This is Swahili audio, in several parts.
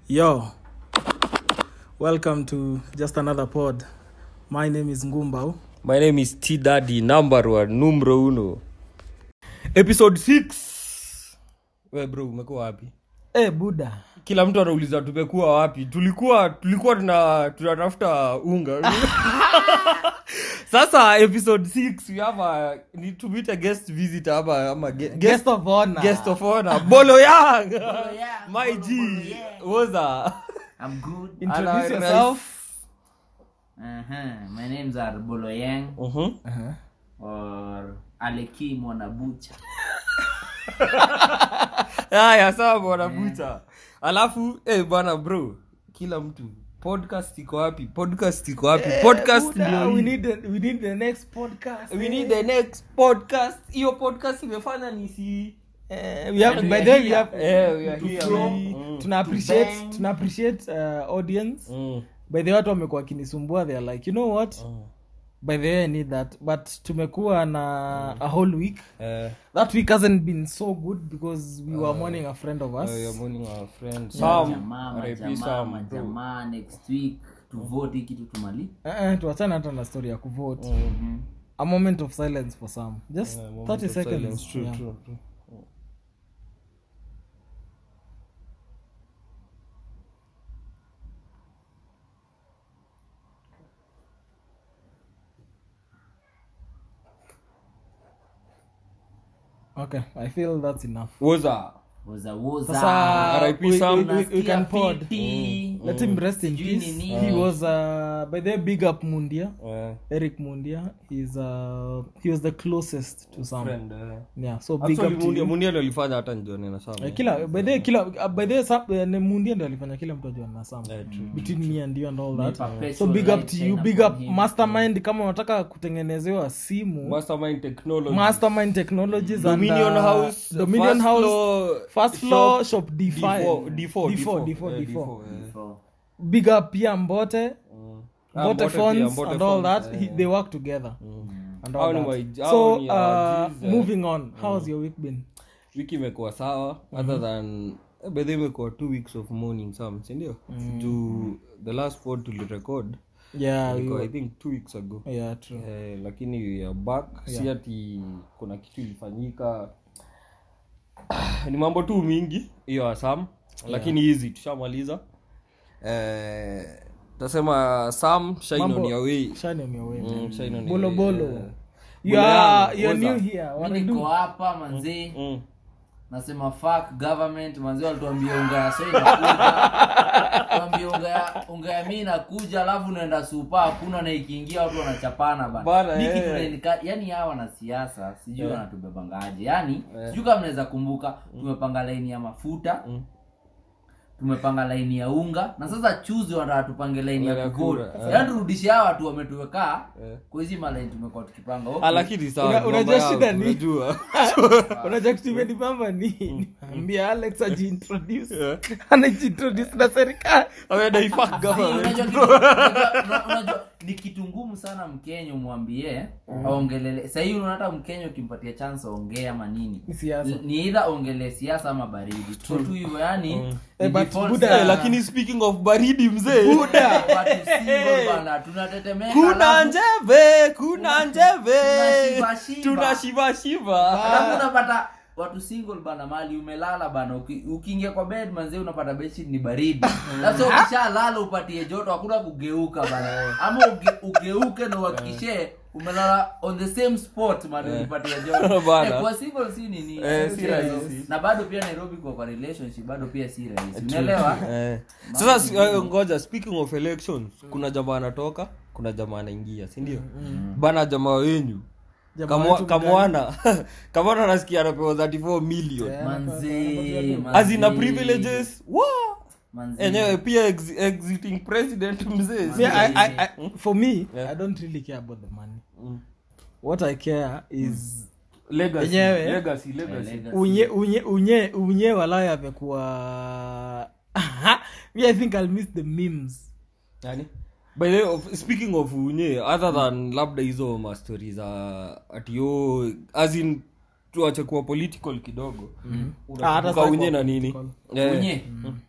Yo, welcome to just another pod. My name is Ngumbao. my name is t daddy number one numero uno episode 6 we bro umekuwa wapi Hey, Buddha. kila mtu anauliza tumekuwa wapi tulikuwa tulikuwa tuna tunatafuta unga sasa episode 6 we have a need to meet a guest visitor ama ama ge- guest, Guest of honor. guest of honor bolo yang Yang, my Bolo- g Bolo Yang. woza I'm good. Introduce Ana- yourself. Uh-huh. My names are Boloyang Mhm. or Aleki Mwanabucha. haya sawa bwana bucha alafu eh bwana bro kila mtu podcast iko wapi podcast iko wapi podcast Buddha, ndio we hii. need the, we need the next podcast. we need the next podcast hiyo podcast imefanya nisi Uh, we have, And by we are the way, we here. have, Eh, we are to here, flow. man. Mm. tuna appreciate bang. tuna appreciate uh, audience mm. by the way watu wamekuwa wakinisumbua they are like you know what by the way i need that but tumekuwa na a whole week Eh, that week hasn't been so good because we were mourning a friend of us we are mourning our friend Jamaa, Sam RIP majamaa, Sam bro majamaa, next week tuvote hii kitu tumali. uh, tuachane hata na story ya kuvote Mm. a moment of silence for some just Yeah, moment 30 of seconds silence. True, yeah. true, true. okay i feel that's enough woza Woza woza. Sasa, RIP we- Sam. we- we- we Unasikia can pod. fiti. let him rest in Sijui peace ni he nini. was uh, by the way, big up mundia Eh, eric mundia he's uh, he was the closest to some friend eh. yeah so big Actually, up to Mundia- you. Mundia ndio alifanya hata njione na Sam, Eh, eh. kila by the way, kila uh, by the way, Sam- eh, ni mundia ndio alifanya kila mtu ajua na sam Eh, true. between me and you and all that perpetual so big up light to shine you big upon up him. mastermind kama unataka kutengenezewa simu Mastermind Technology. mastermind technologies Dominion and, uh, House, dominion first house floor, first floor shop D4, d5 D4, D4, D4, D4, eh, D4. D4, eh. So, big up pia mbote Ah, mbote Mbote pia, phones Mbote and all phones, that eh. he, they work together and Hao all ni that. my- hao so ni uh, our Gs, eh. moving on how's your week been wiki imekuwa sawa other than bedhe imekuwa two weeks of morning sam sindio juu the last pod tulirecord yeah we ilikuwa i were, think two weeks ago yeah true eh, lakini we are back si ati kuna kitu ilifanyika ni mambo tu mingi hiyo asam lakini hizi tushamaliza eh, tasema sam shine on Mambo- your way shine on your way man. Mm, shine on your bolo way, bolo eh. you Bolo are yangu, you're Oza. new here what mi I niko do hapa manzee Mm. nasema fuck government manzi walituambia unga ya so inakuja tuambia unga ya unga ya mi inakuja alafu unaenda supa hakuna na ikiingia watu wanachapana Bana, bana Hii eh. kitu inanika- yani hawa wanasiasa sijui wanatubebangaje yani sijui kama mnaweza kumbuka tumepanga laini ya mafuta tumepanga laini ya unga na sasa chuzi wanataka tupange laini Laini ya ya kukura kura, yaani turudishe hawa watu wametuwekaa Eh. kwa hizi malaini tumekuwa tukipanga Ah, okay. lakini sawa, Una- mambo unajua yao, shida ni- unajua. unajua kitu imenibamba ni ambia alex ajiintroduce anajiintroduce na serikali Ameenda ifuck Si, government. unajua kitu- unajua- una- unajua, ni kitu ngumu sana mkenya umwambie aongelele sahii unaona hata mkenya ukimpatia chance aongee ama nini Ni siasa. Ni- ni idha ongelee siasa ama baridi Tuko tu hivyo yani ni Eh, but default Buddha- sana. Eh, lakini speaking of baridi mzee Watu single bana, tunatetemeka kuna alafu- njeve kuna njeve tunashivashiva. tunashivashiva alafu unapata watu single bana mali umelala bana uki- ukiingia kwa bed manzee unapata bedsheet ni baridi sasa ukishalala upatie joto hakuna kugeuka bana ama uge, ugeuke na uhakikishe umelala on the same spot man ulipatia joto Bana. eh, kwa single si nini Eh, si si rahisi. na bado pia Nairobi kwa kwa relationship bado pia si rahisi unaelewa Eh. sasa si- eh, ngoja speaking of elections kuna jamaa anatoka kuna jamaa anaingia sindio bana jamaa wenyu Jamaa Kamwa- wetu kamwana kamwana nasikia anapewa 34 million manzee azina manzee, privileges wa manzee. enyewe pia ex- exiting president mzee Me, I, I, I, for me Yeah. i don't really care about the money Mm. what i care is legacy Enyewe. legacy legacy Legacy. unye unye unye unye walaya amekuwa me i think i'll miss the memes yani by the way, of, speaking of unye other than labda hizo mastori za atio asin tuache kuwa political kidogo Ah, hata unakumbuka sasa unye kwa na nini political. Eh, unye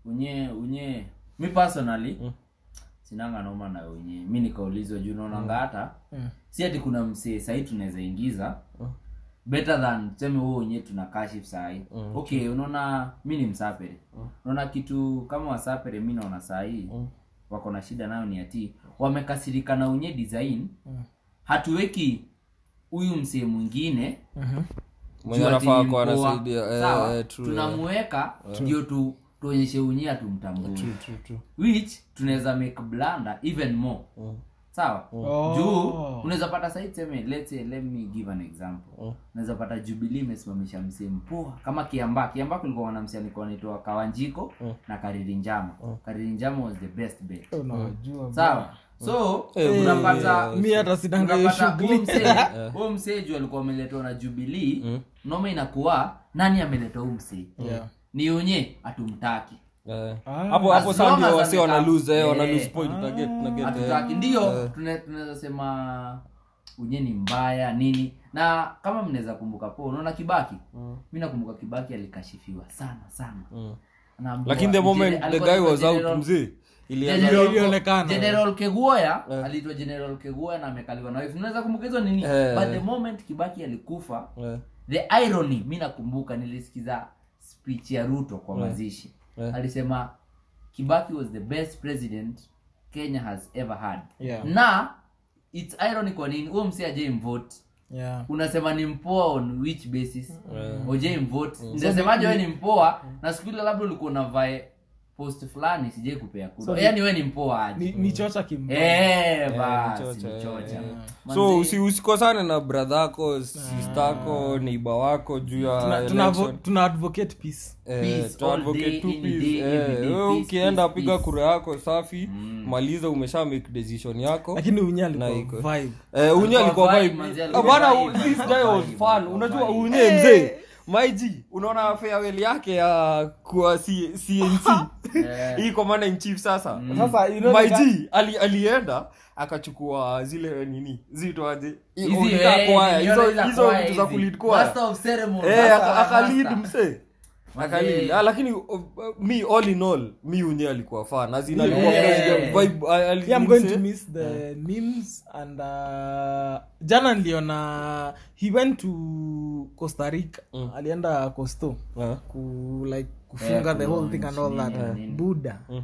unye unye mi personally sinanga noma na unye mi nikaulizwa juu naonanga hata Mm. si ati kuna msee sahii tunaweza ingiza better than tuseme huo wenyewe tuna kashif sahii okay unaona mi ni msapere unaona kitu kama wasapere mi naona sahii wako na shida nayo ni ati wamekasirika na unye design Mm. hatuweki huyu msee mwingine Mhm. mwenye juu ati anafaa ni kuwa mpoa. anasaidia eh, Sawa? eh, true, eh. tunamuweka ndio tu tuonyeshe unye atumtambue True, true, true. which tunaweza make blunder even more sawa Oh. juu unaweza pata sahii tuseme let's say let me give an example unaweza pata jubilee imesimamisha msee mpoa kama kiamba kiamba kulikuwa na msee alikuwa anaitwa kawanjiko na kariri njama kariri njama was the best bet unawajua sawa so Eh, unapata mi hata sinanga hiyo unapata huo shughuli msee huo msee juu alikuwa ameletwa na jubilii noma inakuwa nani ameletwa huu msee Yeah. ni unye atumtaki Eh. Ah. hapo hapo As saa long ndio as wasi wana amekaa- lose eh, wana Eh. lose point na get na get eh. hatutaki ndio tuna- tunaweza sema unye ni mbaya nini na kama mnaweza kumbuka po unaona kibaki mi nakumbuka kibaki alikashifiwa sana sana Anaambiwa- lakini the moment General- the alikuwa guy anaitwa was out General- mzee ilianza General- Ilionekana. general keguoya aliitwa general keguoya na amekaliwa na wife unaweza kumbuka hizo nini Eh. but the moment kibaki alikufa Eh. the irony mi nakumbuka nilisikiza speech ya ruto kwa mazishi Eh. alisema kibaki was the best president kenya has ever had Yeah. na its irony kwa nini huo msi ajai mvote Yeah. unasema ni mpoa on which basis ojai mvote ndasemaje we ni mpoa na siku ile labda ulikuwa unavae post fulani sijai kupea kura So yaani we ni mpoa aje ni, ni chocha kimba Eh, basi, chocha, ni chocha. eh. Manze- so usi, usikosane na bradhako sistako neiba wako juu ya tuna, tuna, election. tuna advocate peace Eh, Peace, to all advocate day, tu any peace. day, Eh, every day, wewe peace, ukienda peace, piga peace. kura yako safi maliza umesha make decision yako lakini unye Na alikuwa iko. vibe Eh, unye alikuwa vibe, vibe. manzi, Ah, alikuwa bana vibe, this alikuwa guy was vibe, fun alikuwa unajua vibe. unye mzee maiji unaona farewell yake ya kuwa C- cnc Eh. hii commander in chief sasa sasa you know the guy- maiji ali, alienda akachukua zile nini zitoaje Hizi, Ulikaa eh, kwaya, niliona hizo ile hizo kwaya vitu za hizi. kulead kwaya Master of ceremony, Eh, master aka- wa akalead master. msee Manze. Akalead. Ah, lakini uh, uh, me all in all mi unye alikuwa fan as in alikuwa Yeah. president vibe ah, ali- yeah, I'm going msee. to miss the memes and uh, jana niliona he went to costa rica alienda costo Ah. ku like kufunga Eh, the whole thing and all nini, that nini. buda Mm.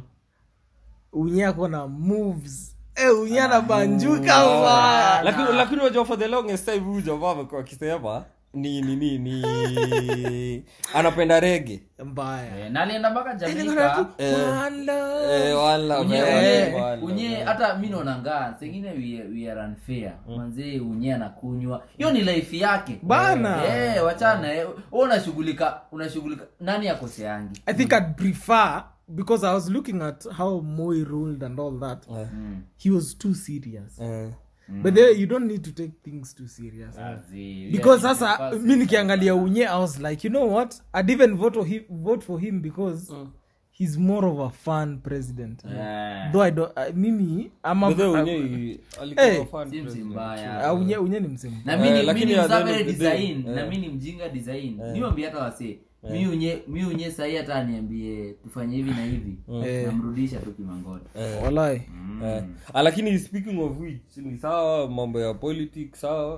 unye ako na moves eh, unye anabanjuka mbaya. lakini lakini unajua for the longest time huyu jamaa amekuwa akisema ni ni ni ni anapenda rege mbaya Eh, na alienda mpaka jamaica One love. eh, wala unye wala, unye- wala, unye wala. hata mi naonanga sengine we, are- we are unfair manzee unye anakunywa hiyo ni life yake Bana. eh, wachana eh. Wewe unashughulika unashughulika nani akoseangi i think i'd prefer because i was looking at how moi ruled and all that Eh, he was too serious eh. but there you don't need to take things too serious Azi, because yeah, sasa first- mi nikiangalia unye i was like you know what i'd even vote for him, vote for him because he's more of a fun president Eh, though i don't uh, mimi ama By the way, uh, unye alikuwa Eh. fan si msi president. mbaya. uh, unye, unye ni msemu na Eh, mi ni- mi lakini ni at the end msabere of the day, design eh. na mi ni mjinga design niwambi hata wase mi unye mi unye sahii hata aniambie tufanye hivi na hivi Eh. namrudisha tu kimangoni walai Eh, ah, lakini speaking of which ni sawa mambo ya politics sawa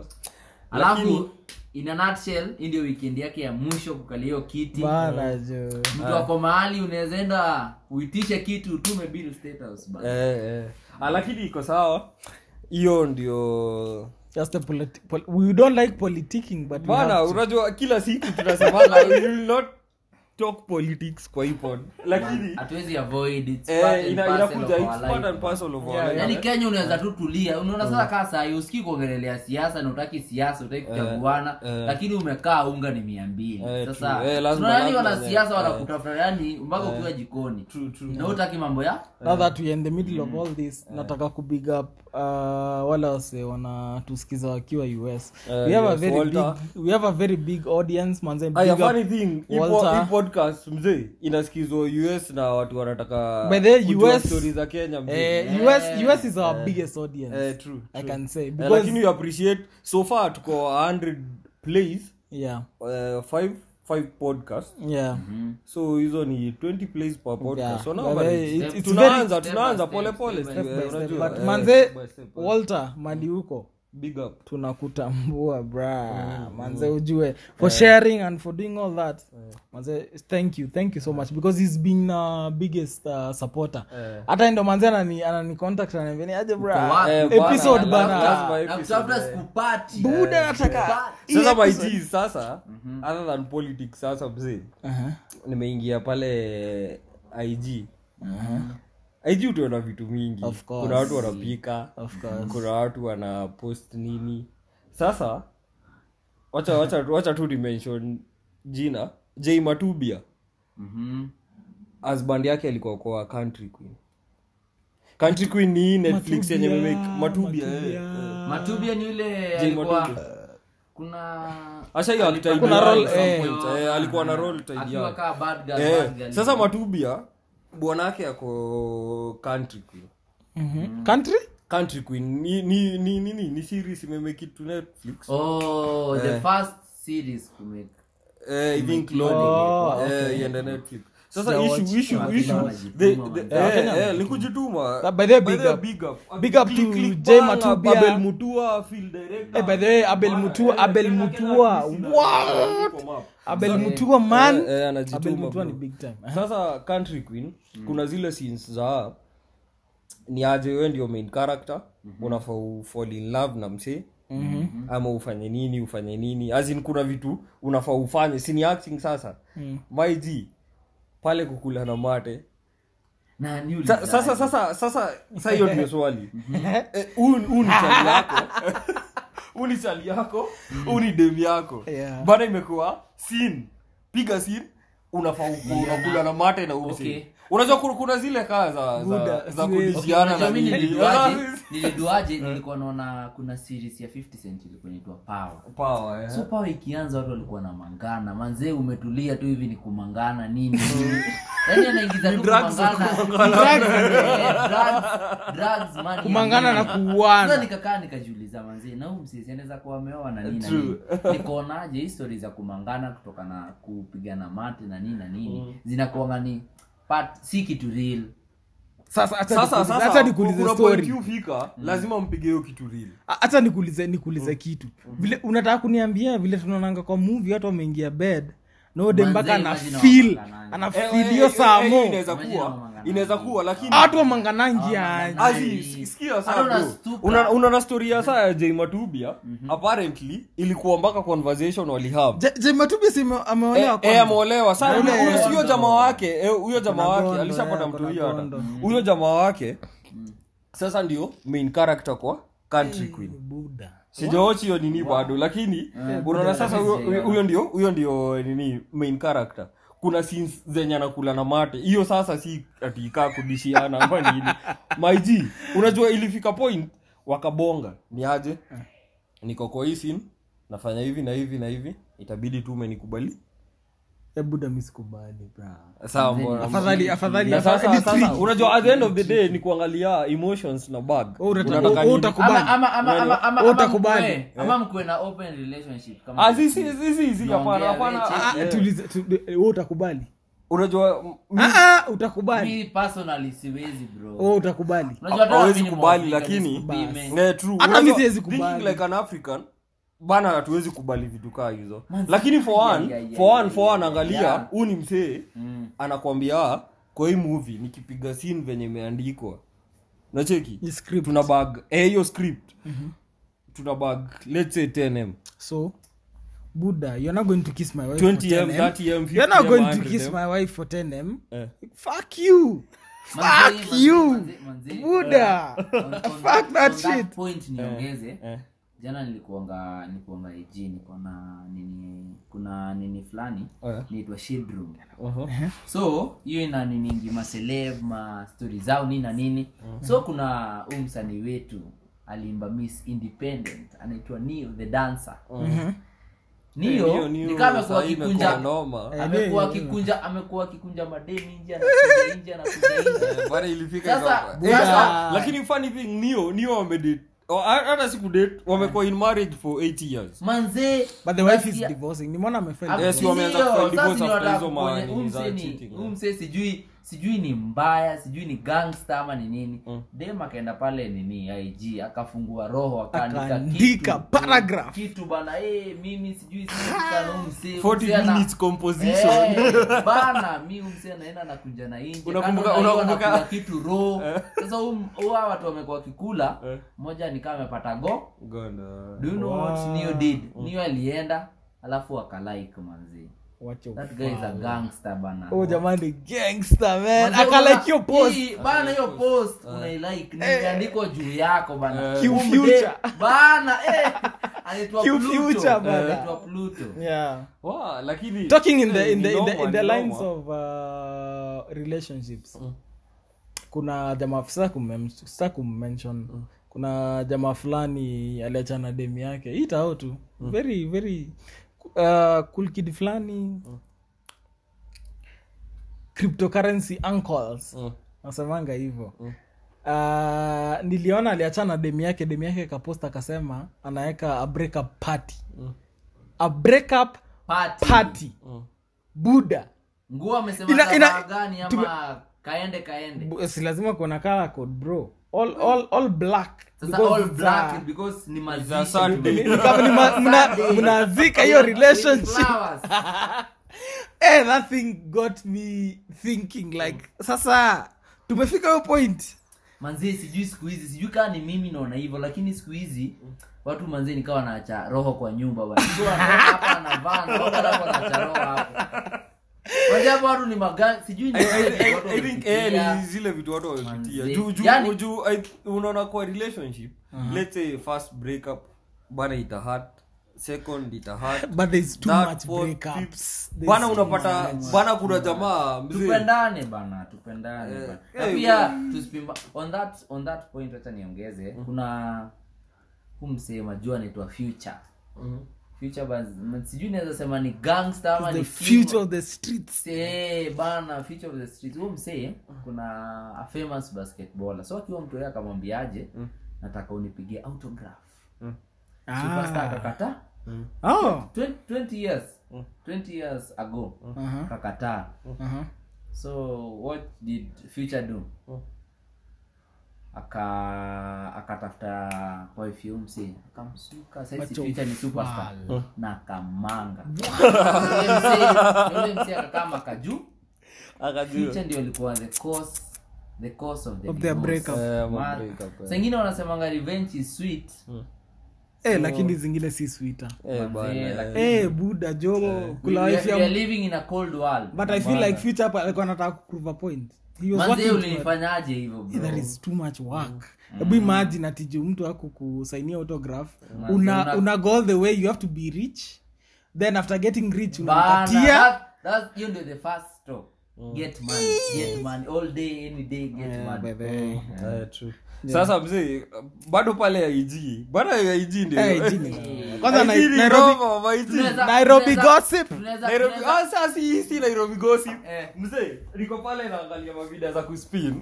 alafu in a nutshell hii ndio weekend yake ya mwisho kukalia hiyo kiti bana jo mtu ako mahali unaweza enda uitishe kitu utume bill state house bana. eh, eh. Ah, lakini iko sawa hiyo ndio just a politi- pol- we don't like politicking but we bana have to. unajua kila siku tunasemaga we will not talk politics kwa ipod lakini hatuwezi avoid it's part eh, and ina- parcel inakuja of it's our part life, and parcel of our Yeah, life. yaani kenya unaweza tu tulia unaona sasa kaa sahii usikii kuongelelea siasa na utaki siasa utaki kuchaguana eh. lakini umekaa unga ni mia mbili Eh, sasa true. Eh, lazima- tunaona yani lazima- wanasiasa eh. wanakutafuta yani mpaka ukiwa jikoni True, true. na utaki mambo ya now that we're in the middle of all this nataka kubig up uh, wale wase wanatusikiza wakiwa us Eh, we, have a yes, very Walter. big, we have a very big audience manze Aya, big up- funny thing hii po- Walter. hii podcast mzee inasikizwa us na watu wanataka By the way, kujua US stories za kenya mzee eh, US, us is our biggest audience Eh, true, i true. can say Eh, because lakini we appreciate so far tuko 100 plays yeah uh, five 5 podcast yeah so hizo ni 20 plays per podcast Yeah. so now But, bado- eh, it's- it's tunaanza very- tunaanza step by pole step, pole step by eh, step. unajua, but eh, manze step by step, eh. walter mali huko big up tunakutambua bra manze ujue for sharing and for doing all that manze thank you thank you so much because he's been uh, biggest uh, supporter Eh. hata ndo manze anani anani contact ananiambia ni aje bra Wapi, Eh, bwana, episode na bana lazima- kutafuta- na kutafuta episode, eh. sikupati. buda nataka Sikupati. sasa my episode- G, sasa other than politics sasa mzee Aha. nimeingia pale ig ig utaona vitu mingi Of course. kuna watu wanapika Of course. kuna watu wana post nini sasa wacha wacha wacha tu dimension jina j matubia Mhm. husband yake alikuwa kwa country queen country queen ni hii netflix yenye Matubia, memake matubia Matubia. eh. matubia ni yule Jay alikuwa Matubia. kuna Asha hiyo alitaidi Kuna yake role, at some eh. point, eh, alikuwa na role tied akiwa yake. kaa bad girl, Eh, bad girl. sasa matubia bwanake ako country queen Mhm. country country queen ni ni ni ni, ni, ni series imemake it to netflix oh the first series to make eh, i think Oh, loading eh, iende netflix sasa Sijawatch. issue issue Wakenya issue wanajituma, the, man. the, Yeah, eh, Wakenya eh, likujituma Uh, by the way, By big the way, up. big up Big up Click, to click, Jay bang, Matubia. Abel Mutua field director Eh, by the way, Abel Bang, Mutua, eh, Abel Kenya- Mutua. Kenya Kissina, What? yuko map. abel Sasa- mutua man Eh, eh, anajituma, abel mutua bro. ni big time sasa country queen kuna zile scenes za ni aje wewe ndio main character unafaa ufall in love na msee ama ufanye nini ufanye nini azin kuna vitu unafaa ufanye si ni acting sasa Mm. my g pale kukula na mate na ni Sa- ulizaje? sasa sasa sasa sa hiyo ndio swali Eh, huu huu ni chali yako huu ni chali yako huu ni dem yako Yeah. bana imekuwa sin piga sin unafaa uku- unakula na mate na umsi Okay. unajua kuna, kuna zile kaa za, za, Buda, za siwezi. kudishiana Unajua na mi nini niliduaje niliduaje nilikuwa naona kuna series ya 50 cent ilikuwa inaitwa power Power, eh. so power ikianza watu walikuwa na mangana manzee umetulia tu hivi ni kumangana nini nini yani anaingiza tu drugs za kumangana Eh, drugs- drugs, money, kumangana na money. kuuana Sasa nikakaa nikajiuliza manzi na huyu msisi anaweza kuwa ameoa na nini na nini nikaonaje histori za kumangana kutoka na kupigana mate na nini na nini zinakuanga ni part si kitu real sasa acha sasa nikuulize- sasa acha nikuulize kuna point story you fika lazima mpige hiyo kitu real A- acha nikuulize nikuulize kitu vile unataka kuniambia vile tunaonanga kwa movie watu wameingia bed node Manze, mpaka ana imagine feel wamanganangi. ana Eh, feel eh, hiyo eh, saa eh, mo inaweza Imagine kuwa wamanganangi. inaweza kuwa lakini watu wamanganangi Wamanganangi. aje Azi, sikia Hata saa bro. unastuka. Una- unaona story ya saa ya j matubia apparently ilikuwa mpaka conversation walihave Je- je matubi si ame- ameolewa Eh, kwanza? eh, ameolewa sa Yule- huyo- huyo huyo jamaa wake eh, huyo jamaa Kuna wake gondo, alishapata eh, mtu kuna huyo hata gondo. huyo jamaa wake sasa ndio main character kwa country queen Buda. sijaochi hiyo nini bado lakini unaona sasa huyo- huyo huyo ndio huyo ndio nini main character kuna scenes zenye anakula na mate hiyo sasa si atikaa kudishiana ama nini maiji unajua ilifika point wakabonga ni aje niko kwa hii scene nafanya hivi na hivi na hivi itabidi tu umenikubali Eh, buda mi sikubali bra sawa mbona afadhali afadhali na sasa afadhali sasa trick. unajua at the end of the day ni kuangalia emotions na bag Wewe unataka- Unataka wewe nini? utakubali. ama ama ama ama ama Wewe ama utakubali. mkue- ama mkue na open relationship kama Ah, si si si si si hapana Naongea, hapana wewe, Ah, ah, Eh, tulize- tu- eh, wewe utakubali unajua m- Ah, ah, utakubali mi personally siwezi bro wewe utakubali Unajua hata hawezi mimi ni kubali Mwafrika, lakini nisikupime. eh, true. Hata Unajua, mi siwezi thinking kubali. like an african bana hatuwezi kubali vitu kaa hizo Man, lakini for yeah, one yeah, yeah, for one yeah, for yeah, one angalia yeah. huu ni msee Mm. anakwambia kwa hii movie nikipiga scene venye imeandikwa nacheki Ni script. tuna bag eh, hiyo script tuna bag let's say 10m so buda you're not going to kiss my wife 20m for 10M. 30m you're not 50m, going to 100M. kiss my wife for 10m Eh. fuck you Manze, fuck manze, you manze, manze. buda On- on- Fuck that on shit. point niongeze eh. jana nilikuanga nilikuanga ig niko na nini kuna nini fulani Eh. niitwa shield room Uh-huh. so hiyo ina niningi maseleb ma stori zao nini na nini so kuna huu msanii wetu aliimba miss independent anaitwa neo the dancer Eh, nio Neo, Neo, nikaa amekuwa sahii imekuwa akikunja noma. Eh, amekuwa Neo, akikunja amekuwa akikunja madeni nje anakuja nje anakuja nje Eh, bana ilifika Sasa- ikawa- sasa- Eh, lakini funny thing nio nio amedate Oh, ha- hata siku date wamekuwa in marriage for 8 years manzee but the wife is nasikia- divorcing nimeona amefile Hapo Yes, divorce. wameanza sio, kufile sasa divorce ni after wataka hizo kuponye- manini huyu za msee ni- cheating, huyu yeah. msee sijui sijui ni mbaya sijui ni gangster ama ni nini dem akaenda pale nini ig akafungua roho akaandika Akaandika kitu, paragraph. kitu bana eh mimi sijui sikana huyu msee 40 msee ana- minutes composition Eh, bana mi huyu msee anaenda nakuja na inje Unakumbuka- Kando na hiyo unakumbuka- anakula kitu ro sasa huyu- huyu hawa watu wamekuwa wakikula Eh. mmoja nikaa amepata go Gonna- do you know Wow. what Neo did Neo alienda alafu akalike manzi Wacha that guy is a gangster bana oh jamani gangster man Manze, akalike una- your post hii, bana hiyo post unailike nimeandikwa juu yako bana Eh. Q Huyu mde- future. bana eh anaitwa Q Pluto. future, bana. anaitwa Pluto yeah Wow, lakini talking in the eh, in the ni in the, noma, in the ni lines noma. of uh, relationships kuna jamaa sita kummem- sita kummention kuna jamaa fulani aliachana demi yake itao tu very very uh, cool kid fulani cryptocurrency uncles Mm. nasemanga hivyo uh, niliona aliachana demi yake demi yake kapost akasema anaweka a breakup party a breakup Party. party buda nguo amesema Ina- ina- tabaa gani ama kaende kaende Bu- si lazima kuona color code bro all, all, all black sasa Because all it's black a- because ni It's a mazishi Sunday. ni- ni kama ni ma- mna- Sunday. mnazika hiyo With relationship flowers. eh, that thing got me thinking like sasa tumefika hiyo point manzee sijui siku hizi sijui kaa ni mimi naona hivyo lakini siku hizi watu manzee nikawa naacha roho kwa nyumba bwana. Mtu anaona hapa anavaa na watu alafu anaacha roho hapo Manzee hapo watu ni maga sijui ni I- I- watu I- watu I think eh, wamepitia. ni zile vitu watu wamepitia Manze. juu juu Yani- juu I- unaona kwa relationship let's say first breakup bana ita hurt second ita hurt but there's too That much fourth, breakups fifth. There's bana too unapata much. bana kuna jamaa mzee tupendane bana tupendane Eh, bana. eh, na pia tusipimba on that on that point acha niongeze kuna hu msee majua anaitwa future future bas- sijui naweza sema ni gangster ama the ni future of the streets Eh, bana future of the street huo msee kuna a famous basketballer so akiwa mtu yeye akamwambiaje nataka unipigie autograph superstar akakataa oh 20, 20 years 20 years ago uh-huh. kakataa Uh-huh. so what did future do aka akatafuta wife ya msee akamsuka sasa Wacha future ni superstar ufala. na kamanga Yule msee- yule msee akakaa makajuu akajua future ndio ilikuwa the cause the cause of the Of their divorce. breakup. Eh, ma Man, breakup, eh. saa ingine wanasemanga revenge is sweet eh, lakini zingine si swita Eh, Manze, bana, eh. lakini- eh, buda jogo we, kula we, wife we are ya living in a cold world but i feel like future hapa alikuwa anataka kuprove a point he was manze working to ulinifanyaje hivyo Yeah, bro that is too much work hebu imagine atiju mtu aku kusainia autograph Manze, una, una- una go all the way you have to be rich then after getting rich Bana, unapatia that- that- hiyo ndio the first stop get money get money all day any day get money Eh, true. sasa mzee bado pale ig bado ig ndio Eh, jini. kwanza IG Nai- ni nairobi noma, ma IG. Tunaweza- Nairobi tunaweza- gossip. tunaweza- Nairobi tunaweza- ah, sasa si si nairobi gossip Eh. mzee niko pale naangalia mavida za kuspin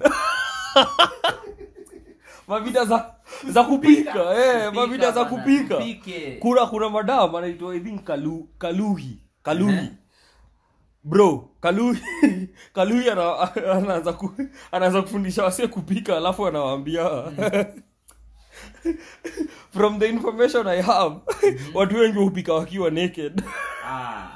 mavida za za kupika eh mavida za bana, kupika tupike. kuna kuna madam anaitwa i think kalu, kaluhi kaluhi bro kaluhi kaluhi ana- anaanza ku, anaanza kufundisha wasie kupika alafu anawaambia from the information i have watu wengi hupika wakiwa naked Ah.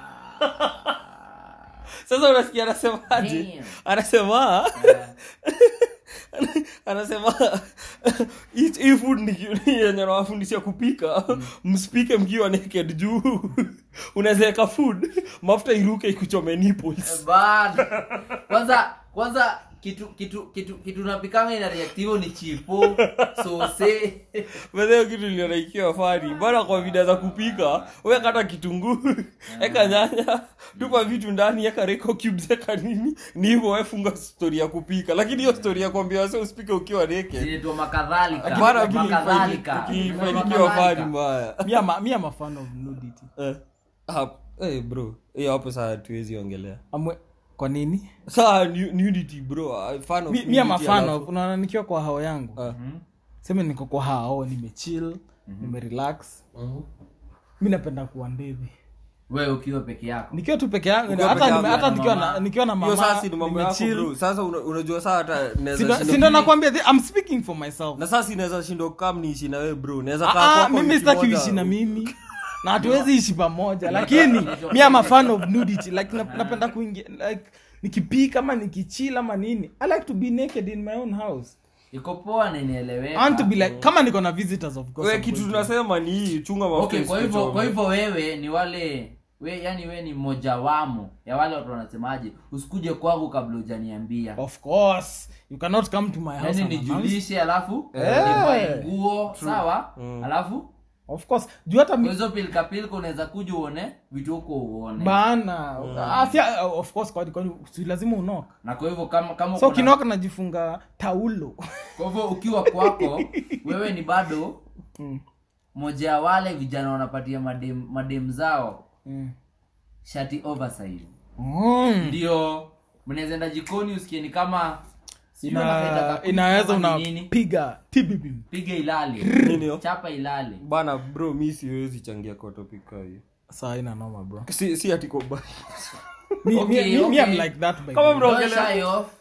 sasa unasikia anasemaje Damn. anasema Eh, anasema hii hii food ni ni yenye nawafundisha kupika msipike mkiwa naked juu unawezaeka food mafuta iruke ikuchome nipples bana. kwanza kwanza kitu kitu kitu kitu napikanga ina reactivo ni chipo sose bedheo kitu ilionaikiwa fani bana kwa vida za kupika we kata kitunguu eka nyanya tupa vitu ndani eka reko cubes eka nini ni hivyo wefunga stori ya kupika lakini hiyo stori ya kuambia wase usipike ukiwa naked zinaitwa makadhalika bana makadhalika ukifanikiwa fani mbaya mi am- mi am a fan of nudity Eh, hap- eh, bro hiyo hapo saa tuwezi ongelea Amwe, kwa nini saa nu- nudity bro I fan of mi, mi am a nudity fan alafu- of unaona nikiwa kwa hao yangu Ah, seme niko kwa hao nimechill nimerelax mi napenda kuwa ndedhi wewe ukiwa peke yako nikiwa tu peke yangu Ukiwa hata peke nime- yako hata na nikiwa mama. na nikiwa na hiyo mama sasa ni mambo yako nimechill. bro sasa una- unajua saa hata naweza Sindo- shindwa- sindo nakwambia the- I'm speaking for myself na sasa inaweza shindwa kam niishi na wewe bro naweza Ah, kaa ah, kwako mimi wiki sitaki moja. uishi na mimi na hatuwezi ishi pamoja lakini mi am a fan of nudity like na- napenda kuingia like nikipika ama nikichill ama nini i like to be naked in my own house iko poa na I inaeleweka want to be like kama niko na visitors of course wewe I'm kitu going to- tunasema ni hii chunga mafuta okay kwa hivyo kwa isikuchome. hivyo wewe ni wale we yani we ni mojawamo ya wale watu wanasemaje usikuje kwangu kabla hujaniambia of course you cannot come to my house yani and announce- nijulishe alafu Eh. nivae nguo sawa alafu of course juu hata kwa mi- hizo pilkapilka unaweza kuja uone vitu huko uone bana Ah, si- ah, of course kwani kwani si lazima unok na kwa hivyo kama kama so uko na- kinok najifunga taulo kwa hivyo ukiwa kwako wewe ni bado Mm. moja ya wale vijana wanapatia madem, madem zao Mm. shati oversize Mm. ndio mnaweza enda jikoni usikie ni kama sijui Ina- wanaita kakuni inaweza kama ni nini. unapiga tibibim piga ilale Nini hiyo? chapa ilale bana bro mi siwezi changia kwa topic kaa hiyo saa ina noma bro si si ati kwa ba- mi, Okay, mi, mi, okay. I'm like that by Kama the way. bro- Don't Ongelea. shy off.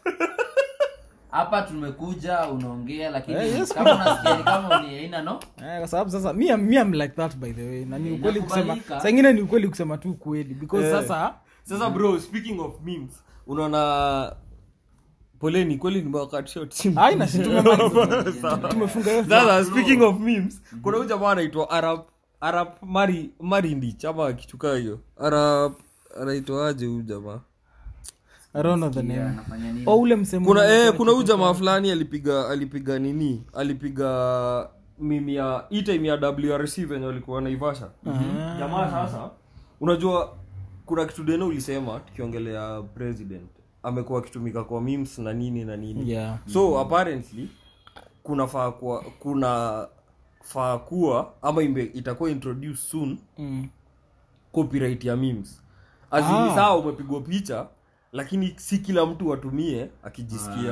hapa tumekuja unaongea lakini Eh, yes, kama unasikia ni kama ni aina no Eh, kwa sababu sasa mi, am- mi am like that by the way na ni Eh, ukweli kusema inakubalika. saa ingine ni ukweli kusema tu ukweli because Eh. sasa sasa bro speaking of memes unaona poleni kweli nimewakatshot haina si tumemaliza. tumefunga hiyo sasa speaking of memes kuna huyu jamaa anaitwa arab arab mari marindi chama kitu kaa hiyo arab anaitwaje huyu jamaa I don't know the Yeah, name anafanya nini? oh ule msemo kuna ule eh, kwa kuna huyu kitu jamaa fulani alipiga alipiga nini alipiga mimi ya hii time ya wrc venye walikuwa naivasha jamaa sasa unajua kuna kitu deno ulisema tukiongelea president amekuwa akitumika kwa memes na nini na nini Yeah. so apparently kuna faa kuwa kuna faa kuwa ama imbe, itakuwa introduce soon Mm. copyright ya memes azini Ah. saa umepigwa picha lakini si kila mtu atumie akijisikia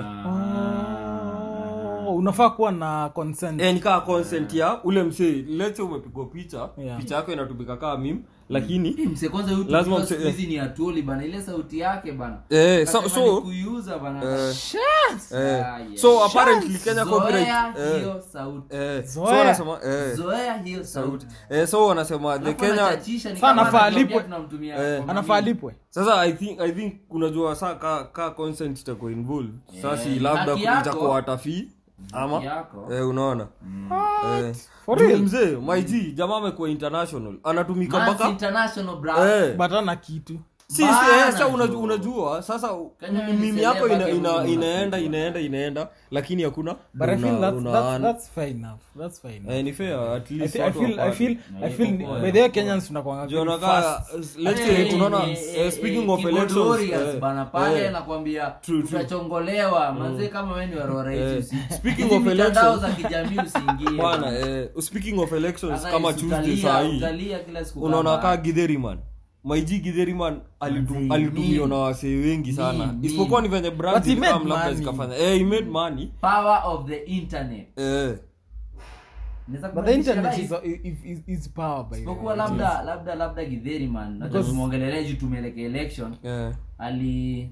Oh, unafaa kuwa na consent eh, nikaa consent ya ule msee letse umepigwa picha Yeah. picha yako inatumika kaa mim lakini Eh, mse kwanza huyu Lazima tukio mse- siku hizi ni atuli bana ile sauti yake bana eh, so, Kasema so, ni kuiuza bana eh, Ah, eh, yeah. so apparently kenya zoea copyright eh, hiyo sauti eh, so Zoea. wanasema eh, zoea hiyo sauti eh, so wanasema the Alafu kenya anachachisha ni Sasa kama anafaa anatuambia alipwe. tunamtumia Eh. kwa anafaa mamii. alipwe sasa i think i think unajua saa ka, ka consent itakuwa involved sasa si Eh, labda haki yako. itakuwa watafii ama yako. eh, unaona eh. For Juu real? mzee maiji jamaa amekuwa international anatumika Mans mpaka international bro eh. but ana kitu si, si, Bana eh, sa unajua, jo. unajua sasa Kenya ni mimi yako celeb ina, yake ina, Mungu inaenda unapigwa. inaenda inaenda lakini hakuna but i feel una- that's, una that's, earn. that's fair enough that's fair enough Eh, ni fair at I least feel, I watu feel, I wapate. feel, I feel, iko poa, by iko the way Kenyans tunakuanga very Juu unakaa, fast. let's Eh, say unaona eh, eh, eh, speaking eh, of keyboard elections warriors eh, bana pale eh, nakwambia True, true. utachongolewa manzee kama wewe ni warora Eh, hizi usi- speaking hizi of mitandao elections- za kijamii usiingie bwana eh, speaking of elections Sasa kama utalia, tuesday saa hii utalia kila siku unaona kama- kaa gidheriman maiji gidheriman Manzi, alitumiwa meme. na wasee wengi sana Meme, isipokuwa ni meme. venye But brand he made zikam labda money. zikafanya eh, he made money power of the internet eh, Naweza but the kubadilisha internet life. is, is, is, is power by the isipokuwa way. labda labda labda gidheri man nacha tumwongelelea juu tumelekea election eh. ali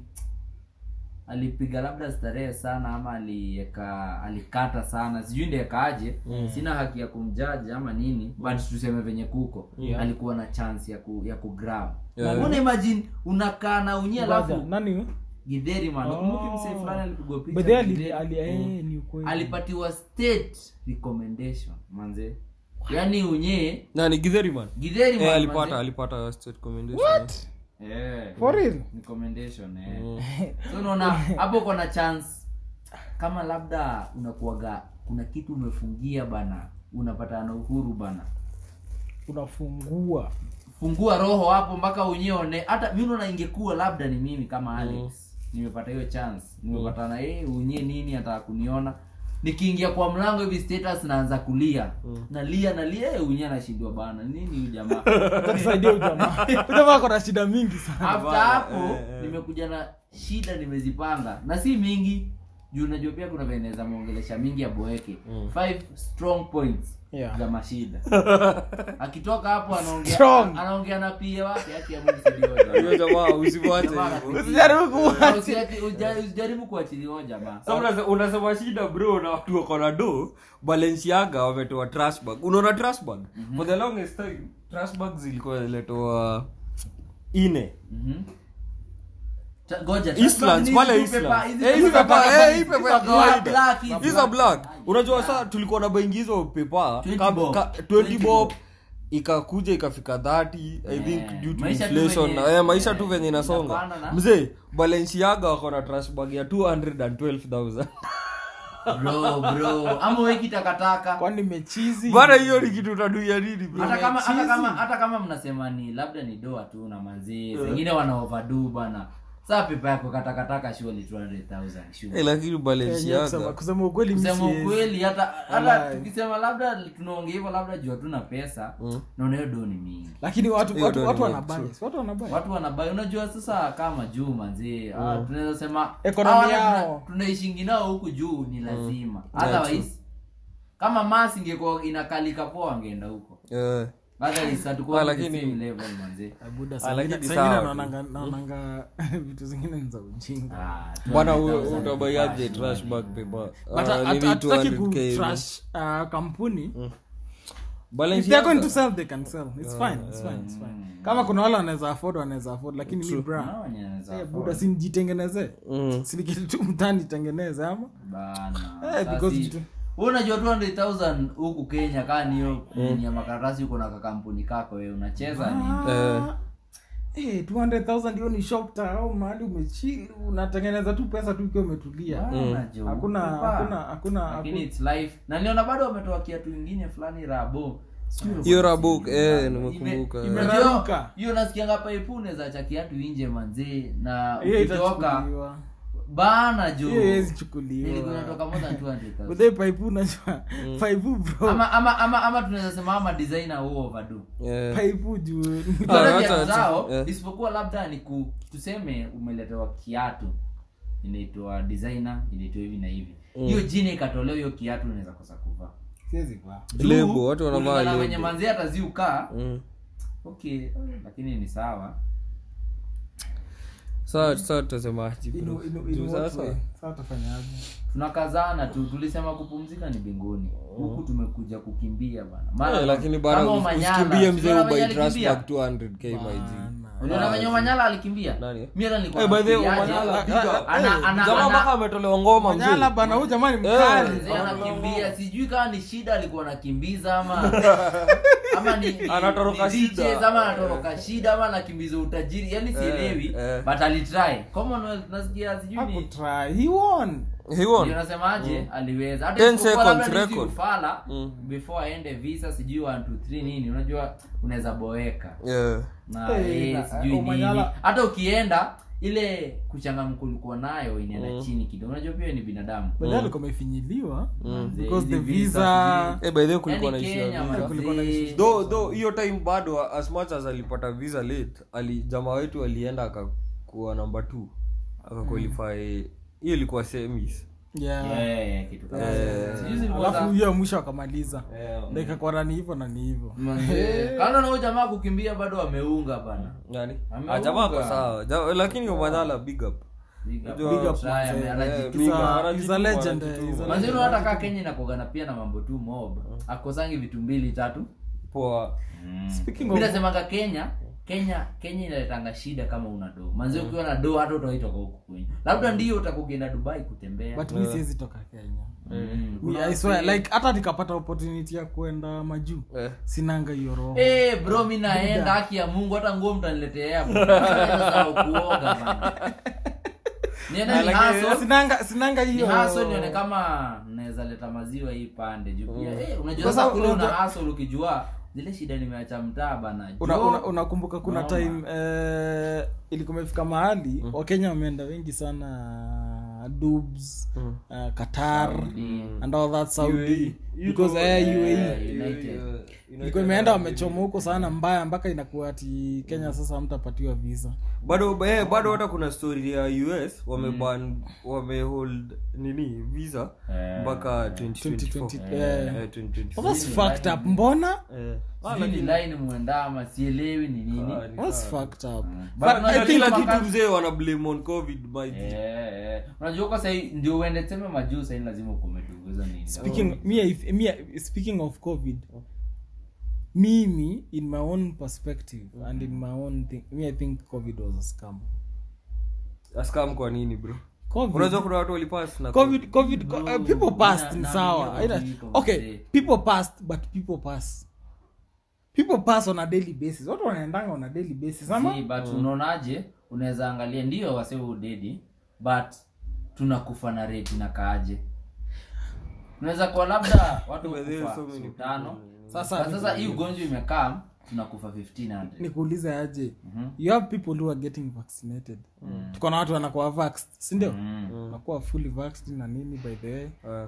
alipiga labda starehe sana ama alieka alikata sana sijui ndiekaaje sina haki ya kumjaji ama nini but tuseme venye kuko Yeah. alikuwa na chance ya ku, ya kugrab Yeah. Una imagine unakaa na unye Ngoja, alafu nani gidheri man Oh. nakumbuki msee fulani alipigwa picha by the way ali- Githeri. ali- eh, ni ukweli alipatiwa state recommendation manze yaani unye nani gidheriman gidheri eh, man, alipata manze. alipata state commendation Eh, For real? recommendation eh. so unaona hapo uko na chance kama labda unakuaga kuna kitu umefungia bana unapata na uhuru bana unafungua fungua roho hapo mpaka unyeone hata mi naona ingekuwa labda ni mimi kama alex nimepata hiyo chance nimepata na yeye unye nini ataka kuniona nikiingia kwa mlango hivi status naanza kulia nalia nalia eh, unye anashindwa bana nini huyu jamaa tusaidia ujamaa ujamaa kona shida mingi sana after Bana, hapo eh, eh. nimekuja na shida nimezipanga na si mingi juu unajua pia kuna veneza mwongelesha mingi ya boeke five strong points Yeah. za mashida akitoka hapo anaongea Strong. anaongea na pia wake haki ya Mungu sidioja hiyo jamaa usimwache Jamaa hivyo anapitia. Usijaribu kuacha. Usiache- uja- usijaribu kuachilia huyo jamaa Sasa unase- unasema shida bro na watu wako na do balenciaga wametoa trash bag unaona trash bag for the longest time trash bag zilikuwa ziletoa ine Mhm. Ta- ngoja, Eastlands, hizi pale tu Eastlands. pepa- hizi Eh, tu hizi pepa pepa- kama eh, hizi. hii pepa Hizi ya za kawaida. black, hizi hizi za black Ai, unajua ai. saa tulikuwa na baingizo pepa 20 ka- bob. ka- 20 20 bob bob. ikakuja ikafika 30 i think Yeah. due to Maisha tu inflation venye- na eh, maisha yeah, tu venye inasonga inapanda na- mzee balenciaga wako na trash bag ya 212000 bro bro ama weki takataka kwani mechizi bana hiyo ni kitu utaduia nini bro hata kama hata Chizi. kama hata kama mnasema ni labda ni doa tu na manzee wengine wana overdo bana saa pepa yako katakataka surely 200000 sure Eh, lakini Yenyewe kusema- balenciaga kusema ukweli mi kusema siwezi. ukweli hata hata Walai. tukisema labda tunaongea hivyo labda juu hatuna pesa naona hiyo do ni mingi lakini watu Hiyo watu ndio watu ni wana true. bias watu wana bias watu wanabai unajua sasa kama juu manzie ah, tunaweza sema Economy hawa yao. tuna- tunaishingi nao huku juu ni lazima otherwise kama mas ingekuwa inakalika poa wangeenda huko Eh. otherwise hatukuwa Ah, kwenye lakini- same level manzie Buda, Ah, saa lakini ingine- saa sawa ingine tu. naonanga naonanga vitu zingine ni za ujinga Ah, bwana 200,000 utabaiaje cash, trash man. bag paper but Ah, hat- nini hatutaki 200K hivi. kutrash uh, kampuni if they're Balenciaga- going to sell they can sell it's fine it's fine it's fine kama kuna wale wanaweza afford wanaweza afford lakini mi bra Hao wenye wanaweza eh, afford. buda sinijitengeneze Mm. sinikiti tu mtani tengeneze ama Bana. Eh, Sasa because si- vitu- wewe unajua 200000 huku kenya kaa niyo ni ya makaratasi uko na kakampuni kako wewe unacheza nini Eh. Eh, 200,000 hiyo ni shop au mahali umechili unatengeneza tu pesa tu ukiwa umetulia Bana, jo, Hakuna- pepa. hakuna- hakuna- Lakini hakuna- it's life na niona bado wametoa kiatu ingine fulani rabo Sijui hiyo ilikuwa rabuk si- eh ime- nimekumbuka ime- eh. Imeraruka. hiyo- hiyo nasikianga paipu unaweza cha kiatu inje manzee na hiyo ukitoka itachukuliwa bana jo hiyo iwezi nilikuwa chukuliwa natoka more than 200,000. Udhe paipu unajua paipu bro ama ama ama ama tunaweza sema ama designer huo overdo Eh. paipu juu Ah, Wale hata- viatu hata- zao eh. isipokuwa labda ni ku, tuseme umeletewa kiatu inaitwa designer inaitwa hivi na hivi hiyo jina ikatolewa hiyo kiatu unaweza kosa kuvaa siwezi kwa Juu, Lebo, watu wanavaa kulingana lebo. wenye manzi ataziukaa Mm. okay lakini ni sawa Sasa sasa tutasemaje bro? inu inu Juu inu sasa sasa sasa tafanyaje tunakazana tu tulisema kupumzika ni binguni huku tumekuja kukimbia bana Eh, lakini bana kama us- Omanyala, usikimbie mzee unaona venye ubai trash alikimbia? bag 200k my G. unaona venye Omanyala alikimbia Nani? mimi hata nilikuwa Eh, by the way, nafikiriaje, Omanyala, ana- big up. ana- Eh, ana- jamaa ana- mpaka ametolewa ngoma Manyala mzee bana huyu jamani mkali Mzee anakimbia sijui kama ni shida alikuwa anakimbiza ama ama ni, ni Anatoroka ni shida. DJs ama anatoroka shida ama anakimbiza utajiri yani sielewi eh. but alitry commonwealth nasikia sijui ni hakutry he won he won ndio nasemaje aliweza 10 hata isipokuwa labda seconds ni hizi record. ufala Mm. before aende visa sijui 1 2 3 nini unajua unaweza boeka yeah na Eh, eh, na- sijui Omanyala- nini hata ukienda ile kuchangamka ulikuwa nayo inaenda chini kidogo unajua pia ni binadamu baadaye alikuwa amefinyiliwa Manze, because the hizi visa eh by the way kulikuwa na yani issue ya Kenya visa. kulikuwa na manze. issue. though though hiyo time bado as much as alipata visa late ali jamaa wetu alienda akakuwa number 2 akaqualify hiyo ilikuwa semis yeah Yeah, yeah, kitu kama hiyo. Sijui zilikuwa alafu za- hiyo ya mwisho akamaliza Eh, dakika kwa nani hivyo na ni hivyo Manze, kando na huyo jamaa kukimbia bado ameunga bana nani Ameunga. ah jamaa kwa sawa Ja- lakini Omanyala big up Big up, Big up, try, ame- manze. anajituma. big He's up. a- Anajituma, he's a legend, anajituma. he's a Manze, legend. unaona hata kaa kenya inakogana pia na mambo tu mob akosangi vitu mbili tatu poa speaking mi of nasemanga kenya kenya kenya inaletanga shida kama una do manzi ukiwa na do hata utaitoka huku kwenye labda ndio utakugeenda dubai kutembea but mi siwezi toka kenya Mm, Mi- kuna I swear, wase- like hata nikapata opportunity ya kwenda majuu eh sinanga hiyo roho Eh, bro mi naenda haki ya mungu hata nguo mtaniletea kuoga bana. niende ni haso sinanga sinanga ni hiyo haso nione kama naweza leta maziwa hii pande juu pia eh, unajua Sasa sasa kule una unajua- haso ukijua zile shida nimeacha mtaa bana Una- Jo, una- unakumbuka kuna Noma. time eh, ilikuwa imefika mahali wakenya wameenda wengi sana dubs uh, qatar Saudi. and all that saudi because eh, UAE United. ilikuwa imeenda wamechoma huko sana mbaya mpaka inakuwa ati kenya sasa mtapatiwa visa bado eh, bado hata kuna story ya us wameban wamehold nini visa Eh, mpaka 2024 2020 Eh, eh. 2024. That's fucked up mbona Eh. Ah, Sijui ni lakini- line muendama sielewi ni nini ah, ni That's sawa. fucked up But But unajua I Kila- think kila wakati- kitu mzee wana blame on covid by the- Eh, eh. unajua kwa sahii ndio uende teme majuu sahii lazima ukumetunguza nini speaking me, I- me, I- speaking of covid mimi in my own perspective and in my own thing me i think covid was a scam askam kwa nini bro covid unajua kuna watu walipass na covid covid co- uh, people passed na- ni na- sawa na- Aidha- na- okay na- people passed but people pass people pass on a daily basis watu wanaendanga on a daily basis ama See, but unaonaje unaweza angalia ndio wase udedi but tunakufa na rate na kaaje unaweza kuwa labda watu But there are kufa so many siku tano people. Sasa- But sasa hii ugonjwa imekaa tunakufa 1500 nikuulize aje Mhm. you have people who are getting vaccinated tuko na watu wanakuwa vaxed sindio Mm. wanakuwa fully vaxed na nini by the way Ah.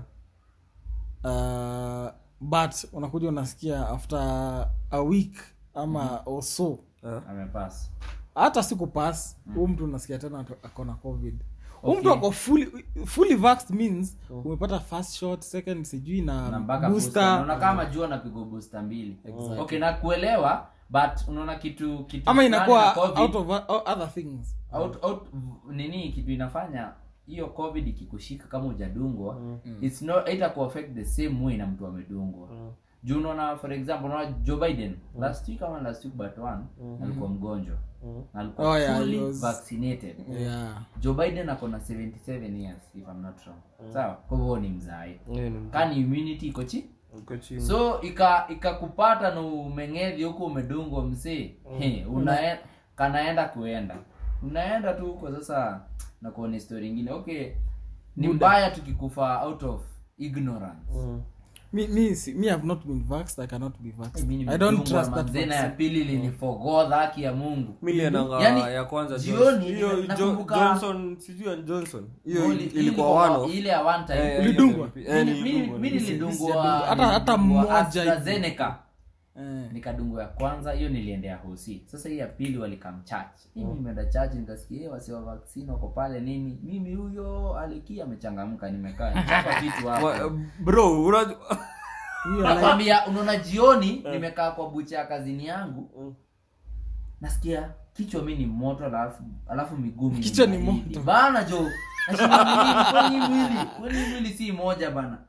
uh, but unakuja unasikia after a week ama or so amepass hata siku pass huu mtu unasikia tena atu- ako na covid huu mtu ako fully, fully vaxed means umepata first shot second sijui na na mpaka booster. booster Unaona kama jua napigwa booster mbili okay na kuelewa but unaona kitu kitu ama fulani inakuwa na COVID, out of o- other things out, out, nini kitu inafanya hiyo covid ikikushika kama ujadungwa it's not itaku affect the same way na mtu amedungwa juu unaona for example unaona joe biden last week ama last week but one alikuwa mgonjwa Na alikuwa Oh, yeah, fully he was- vaccinated yeah joe biden ako na 77 years if i'm not wrong sawa kwa hivyo ni mzae Yeah, ni- kani immunity iko chi uko chini. so ika ikakupata na umeng'edhi huku umedungwa msee He, unae- kanaenda kuenda unaenda tu huko sasa na kuona story ingine okay ni mbaya tukikufa out of ignorance Mm. me, me, si- me have not been vaxxed i cannot be vaxxed Mimi i don't nimedungwa trust that manzena ya vaccine. pili linifogodha haki ya mungu Mi niliendanga Yaani, ya kwanza jioni hiyo nime- Jo- nakumbuka- johnson sijui ya johnson hiyo Oli- ili- ili ilikuwa kwa- wano ile ya one time Eh, Ulidungwa? eh, Mimi- mimi- nilidungwa. mimi nilidungwa Hata- hata nilidungwa mmoja hivi. AstraZeneca. Eh. nikadungwa ya kwanza hiyo niliendea hosi sasa hii ya pili walikam church mimi nimeenda church nikasikia "Eh, wasi wa vaccine wako pale nini mimi huyo alikia amechangamka nimekaa nichapa kitu Wa- hapo bro unajua Hiyo like- nakwambia unaona jioni nimekaa kwa bucha ya kazini yangu nasikia kichwa mi ni moto alafu alafu miguu mi Kichwa ni baridi. moto. bana jo nashinda nini kwani mwili kwani mwili si moja bana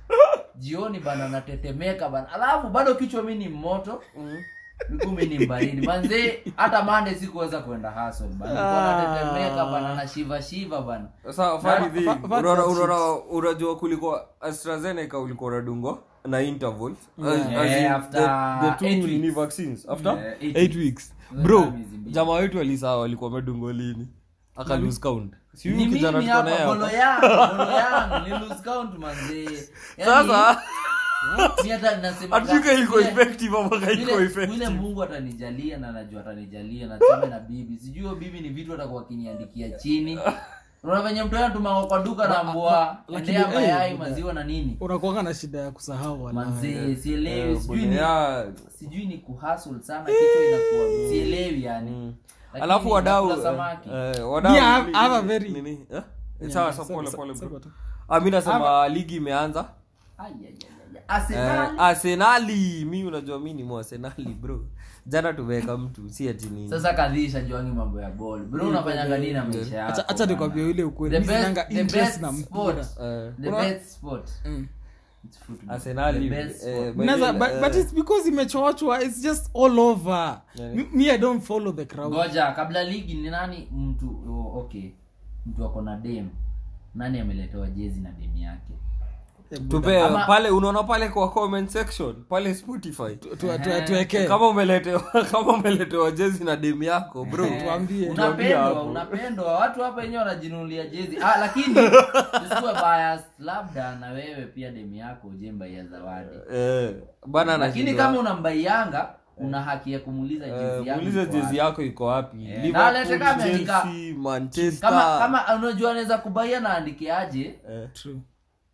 jioni bana natetemeka bana alafu bado kichwa mi ni moto miguu mi ni baridi manzee hata mande sikuweza kwenda hustle bana Nilikuwa natetemeka bana na shiva shiva bana sasa funny Fa- thing, fa- fa- unaona- that unaona unajua kulikuwa astrazeneca ulikuwa unadungwa na intervals As- Yeah. as in Eh, after the- the two eight nini weeks. vaccines after Eh, eight eight weeks Wewe bro kama miezi mbili. jamaa wetu alisaa walikuwa wamedungwa lini aka lose count si ni huyu mimi kijana tuko naye hapa bolo hapa yangu bolo yangu ni lose count manzee Yaani, sasa mi hata nasema hatuka iko vile- effective ama haiko vile- vile effective mungu atanijalia na najua atanijalia na tuseme na bibi sijui hiyo bibi ni vitu atakuwa akiniandikia chini unaona venye mtu anatuma kwa duka na mbwa lakini, endea eh, mayai buda. maziwa na nini unakuanga na shida ya kusahau wala. manzee sielewi Eh, sijui bwana, ni ya- sijui ni kuhustle sana kichwa inakuwa sielewi yani Lakini alafu wadau nakula samaki eh, wadau Me, I have- ni- I have a ni- very- nini, eh? Yeah, sawa yeah, sawa, sema- pole sema- pole sema bro tu. Ah, mi nasema ligi imeanza Ai, ai, ai, ai. Eh, Arsenal arsenali mi unajua mi ni mwasenali bro jana tumeweka mtu si ati nini sasa kadhisha juangi mambo ya ball bro unafanyanga nini na maisha yako Acha- acha nikwambie bana? ile ukweli The mi best- sinanga the interest best na sport. mpira Eh, the Una- best sport Mm. it's football. arsenali The best eh, sport. by Naza- the- but, eh, but it's because imechochwa it's just all over Yeah. me, me i don't follow the crowd ngoja kabla ligi ni nani mtu oh, okay mtu ako na dem nani ameletewa jezi na dem yake tupe Ama- pale unaona pale kwa comment section pale spotify Tu- tu- tu- tuwekee kama umeletewa kama umeletewa jezi na demu yako bro tuambie unapendwa hapo. unapendwa watu hapa wenyewe wanajinunulia jezi ah, lakini usikuwe biased labda na wewe pia demu yako ujembaia zawadi eh, bana lakini anashindwa. kama unambaianga una haki ya kumuuliza Eh, jezi yako muulize iko jezi wapi. yako iko wapi Eh, Liverpool, na alete kama ameandika- Chelsea, manchester kama kama unajua anaweza kubaia na andike aje Eh, True.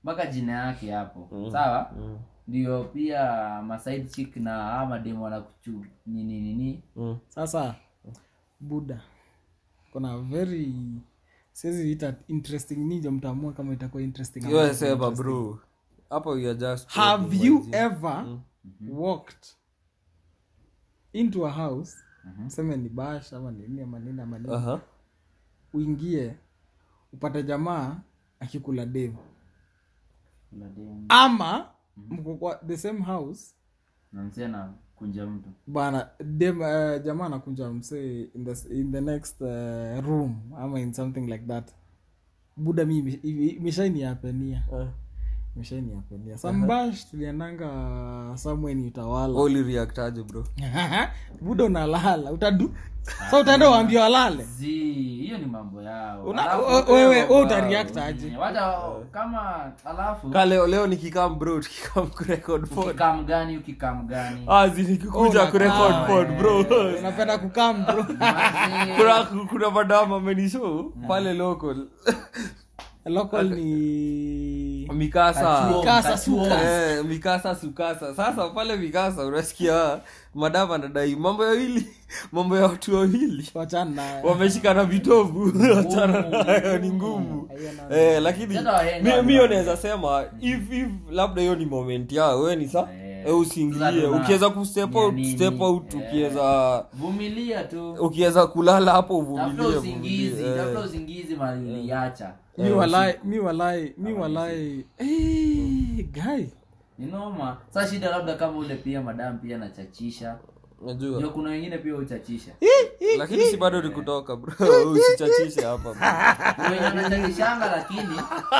mpaka jina yake hapo sawa ndio pia maside chick na ama demo wanakuchu nini nini Mm. sasa buda kuna very siwezi ita interesting ninjo mtaamua kama itakuwa interesting ama Yo, sema bro hapo you are just have you ever walked into a house seme ni bash ama nini ama nini ama nini Aha. uingie upate jamaa akikula devu Kuna demo ama mko kwa the same house na msee na kunja mtu bana dem uh, jamaa anakunja msee in the, in the next uh, room ama in something like that buda mi ime- ime- imeshainiapenia Eh. imeshainiapenia sambash tuliendanga samweni utawala Oli react aje bro buda unalala utadu sa utaenda uambia walale zi hiyo ni mambo yao Una- Alafu- we- wewe we utareact aje wacha kama alafu ka leo leo nikikam bro tukikam kurekod pod ukikam gani ukikam gani azi nikikuja Oh, kurekod nakaa, pod bro unapenda kukam bro Manze, kuna kuna madam amenishow pale local local ni mikasa Kachuo, Mikasa, kachuo. suka. Eh, mikasa sukasa sasa pale mikasa unasikia madam anadai mambo ya wili mambo ya watu wawili wachana naye. wameshikana vitovu wachana nayo ni ngumu Hiyo na- eh, lakini Tena wahenga mi- mio wale. naweza sema if, if labda hiyo ni moment yao we ni sa Eh, eh, usiingilie sasa tuna- ukiweza kustep ya out nini? step out Eh. ukiweza vumilia tu ukiweza kulala hapo tafuta uvumilie usingizi uvumilie, eh. tafuta usingizi mali uliacha mi walai mi walai mi walai Eh, guy ni noma sa shida labda kama ule pia madam pia anachachisha najua ndio kuna wengine pia uchachisha lakini si bado ni kutoka bro usichachishe hapa bro. Kuna wenye anachachishanga lakini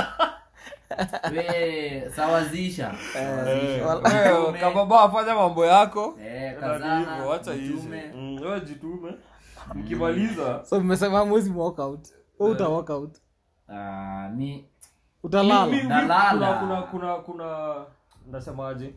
we sawazisha Sawazisha. Wewe, Jitume. kama ba afanya mambo yako Eh, na kazana, ni hivyo, wacha jitume. ishi Mm, wewe jitume mkimaliza so mmesema mwezi walk out Wewe uta walk out Ah, mi utalala Mi- mi- Nalala. kuna kuna kuna kuna ndasemaje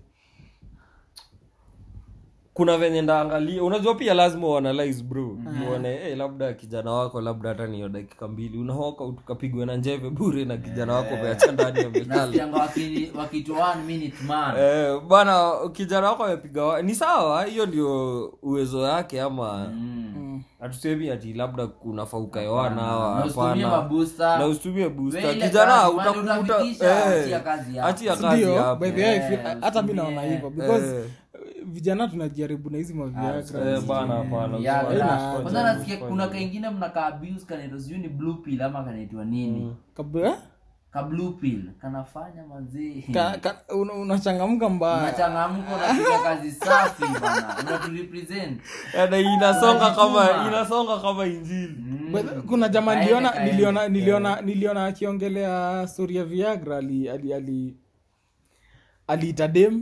kuna venye ndaangalia unajua pia lazima uanalyze bro uone hey, labda kijana wako labda hata niyo dakika mbili unahoka ukapigwa na njeve bure na kijana wako umeacha ndani ya milala nasikianga waki- wakitoa one minute man Eh, bana kijana wako amepiga wa- ni sawa hiyo ndio uwezo yake ama Mm. hatusemi ati labda kuna fauka yoana hawa Na usitumie hapana mabooster. na usitumie booster We ile kijana kazi, utakuta mali utafikisha, eh, achia kazi hapo. achia kazi ndio hapo by the way I Eh, feel- hata mi naona usitumie. hivyo because Eh. vijana tunajaribu na hizi maviagra Eh, bana hapana Ya, usifanye- la. usifanye- kwanza nasikia usifanye. kuna kaingine mnaka abuse kanaitwa sijui ni blue pill ama kanaitwa nini kabla ka blue pill kanafanya mazee ka, ka, una- unachangamka mbaya unachangamka unapiga kazi safi bana unaturepresent Eh, na inasonga kama Unajituma. inasonga kama injili But kuna jamaa Kaende, niliona kaende. niliona niliona niliona akiongelea story ya viagra ali ali ali aliita dem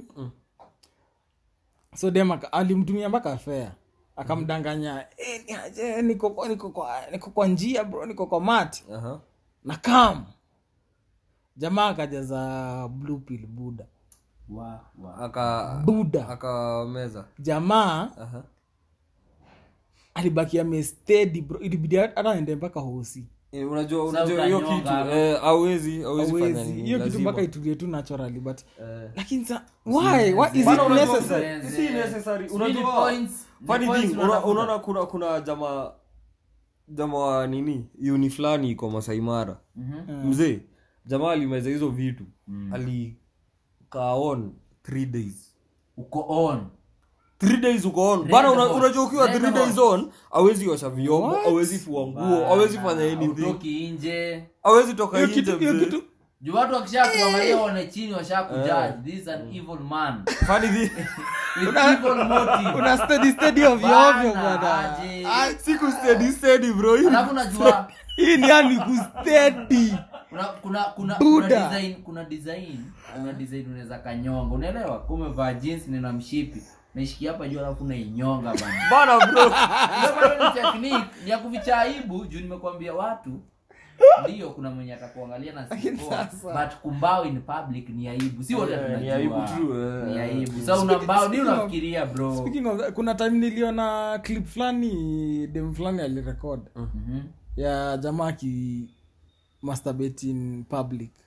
so dem aka- alimtumia mpaka fea akamdanganya "Eh, ni aje, niko kwa- niko kwa niko kwa njia bro niko kwa mat Aha. na kam jamaa akajaza blue pill buda wa wa aka buda akameza jamaa Aha. alibaki amestedi bro ilibidi hata aende mpaka hosi Eh, unajua Sasa unajua hiyo utanyonga kitu hapo. eh, hawezi hawezi fanya Hawezi. nini hiyo kitu lazima. mpaka itulie tu naturally but Eh. lakini sa why why is it Bana, unajua- necessary si necessary. Sijui ni Unajua, points- ni funny points thing, una- unatafuta. unaona kuna kuna jamaa jamaa wa nini uni fulani iko masaimara Mhm. mzee jamaa alimeza hizo vitu alikaa on three days uko on three days uko on Red bana una- hot. unajua ukiwa Red three hot. days on awezi osha vyombo awezi fua nguo awezi fanya anything utoki nje awezi toka hiyo nje kitu hiyo mzee. kitu juu watu wakisha kuangalia waone chini washa kujudge this is an evil man Funny thing, with evil motive una steady steady ovyo Bana, ovyo bwana aje. ah, siku steady steady bro hii alafu unajua hii ni yani kustedi kuna kuna kuna kuna Buddha. design kuna design kuna design unaweza kanyonga unaelewa kama umevaa jeans na mshipi naishikia hapa juu alafu unainyonga bana bana bro Hiyo bado ni technique ni ya kuficha aibu juu nimekwambia watu ndio kuna mwenye atakuangalia na Lakini sikoa sasa- but kumbao in public ni aibu si wote Eh, tunajua ni aibu true, eh. ni aibu sasa una mbao ni speaking of- unafikiria bro speaking of kuna time niliona clip fulani dem fulani alirecord Mhm. ya jamaa aki masturbate in public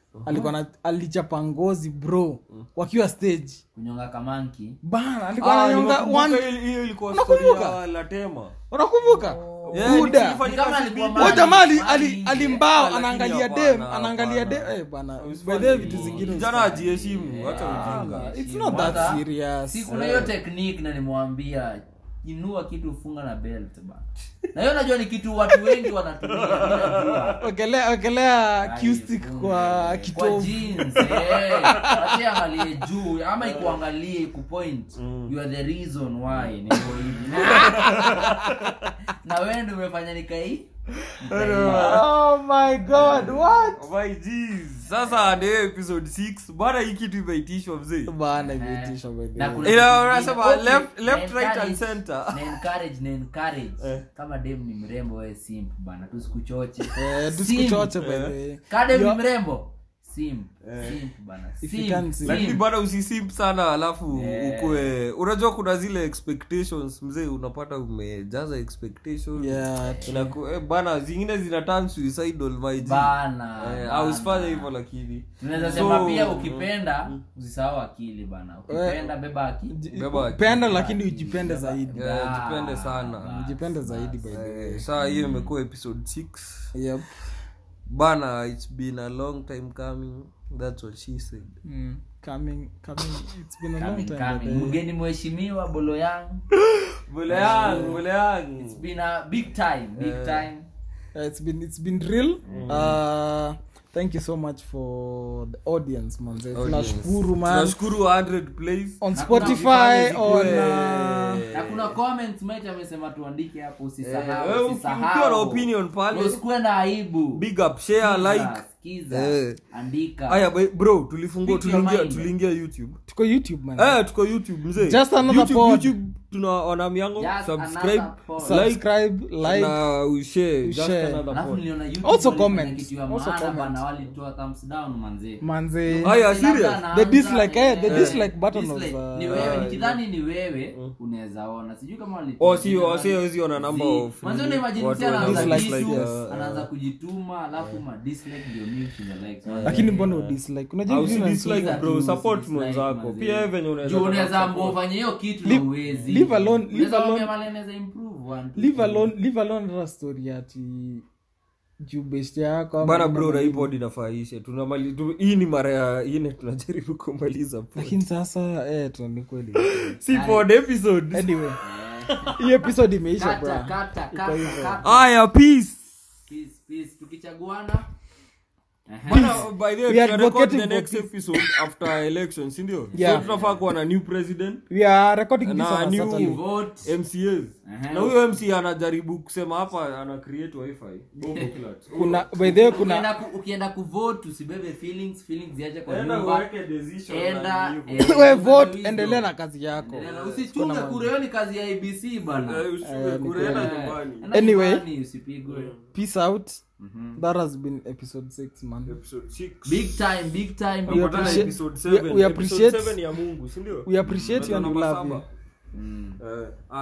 alikuwa na alichapa ngozi bro wakiwa stage kunyonga kamanki bana alikuwa Ah, ananyonga nimekumbuka one hiyo- hiyo ilikuwa Unakumbuka? story ya latema unakumbuka Yeah, buda ilifanyika Ni kama CBD. alikuwa Huyo Mali- jamaa ali- Mali ali- nje. alimbao Lakini anaangalia hapana, dem anaangalia dem hapana. eh bana Usifanye bedhe hivyo. vitu zingine Kijana usifanye. ajiheshimu hata ujinga Bana, it's not that Hata- serious si kuna hiyo technique na nimwambia inua kitu funga na belt bana na hiyo najua ni kitu watu wengi wanatumia mimi najua. wekelea wekelea Ai, acoustic funge. kwa kwa kitovu jeans eh acha angalie juu ama ikuangalie kupoint you are the reason why niko hivi na wewe ndio umefanya nikai nikai- oh my god what My G's. sasa ndio episode 6 bana hii kitu imeitishwa mzee bana imeitishwa by the Na way. kuna Ila kitu unasema kingine. left- Okay, left, na right and encourage- center. na encourage na encourage Eh. kama dem ni mrembo wewe simp bana tusikuchoche Eh, Simp. tusikuchoche by the way. Ka dem ni Yo- mrembo simp simp bana If you Simp, can't simp. lakini simp. bana usisimp sana alafu Yeah. ukue unajua kuna zile expectations mzee unapata umejaza expectations Yeah, true. Inaku, eh, bana zingine zina turn suicidal my G. bana Eh, bana. au usifanye hivyo lakini tunaweza So, sema pia ukipenda usisahau akili bana ukipenda beba akili Beba akili. penda lakini ujipende zaidi Eh, jipende sana ujipende zaidi by the way. Eh, saa hiyo imekuwa episode 6 Yep. bana it's been a long time coming that's what she said Mm. Coming- coming- it's been a long Coming, time, by the coming. way. mgeni mheshimiwa bolo yangu bole yangu bole yangu it's been a big time big time Uh, it's been it's been real uh, thank you so much for the audience manze tunashukuru man tunashukuru 100 plays on Na spotify kuna on zikuwe- uh, na kuna comments mate amesema tuandike hapo Eh, usisahau wewe uki- usisahau. ukiwa na opinion pale usikuwe na aibu big up share Sikiza, like sikiza, Eh. andika aya ba- bro tulifungua Speak your tuliingia mind. tuliingia youtube tuko youtube man eh tuko youtube mzee Just another youtube, pod. youtube tunaona miango Just subscribe another pod. like subscribe like na ushare just ushare. another alafu pod niliona YouTube Also walifanya comment. kitu ya Also maana comment. bana walitoa thumbs down manze manze Aya, Labda serious? anaanza, The dislike, eh, the eh, dislike button was, dislike. uh, ni wewe uh, nikidhani ni wewe unaweza ona sijui kama walitoa Oh, si- oh, si kitu hawezi ona number Zi- of Mwanzo nini, unaimagine watu mtu anaanza wana dislike, kitu, yes. anaanza kujituma alafu ma dislike ndio mimi kushinda likes. lakini mbona udislike unajua Au hivi si na- dislike bro tu, support dislike, mwenzako manze. pia wewe venye unaweza Juu taka unaweza support. ambao ufanye hiyo kitu Leave- na uwezi leave alone- leave Unaweza alone- mwambia mahali anaweza improve, one, two, leave three. alone leave alone hata story ati juu best yako ama bana nini bro ama na hii nini. pod inafaisha tunamali tu, hii ni mara ya ine tunajaribu kumaliza pod. lakini sasa eh tu ni kweli si pod episode anyway hii episode imeisha Kata, bro kata, Iko kata, hivyo. kata. aya peace Peace, peace. tukichaguana Ehe. Bana, by the way, We are tuna record the advocating next for episode after election si ndio Yeah. so tunafaa kuwa na new president we are recording this Na on a new- Saturday. Vote. mcas Ehe. na huyo mc anajaribu kusema hapa ana create wifi bombo clat kuna by the way kuna Ukienda ku- ukienda kuvote usibebe feelings feelings ziache kwa Enda nyumba uweke decision enda na hivyo. eh, we enda vote wisdom. endelea na kazi yako Endelea na- usichunge kura hiyo ni kazi ya abc bana Eh, usiwe kure, enda Eh, nyumbani enda Anyway. nyumbani, usipigwe peace out that has been episode 6 man Episode six. big time big time big We Tunapatana appreciate- episode we- seven. we Episode appreciate- seven ya mungu si ndio we appreciate you and we Namba love you saba. Eh,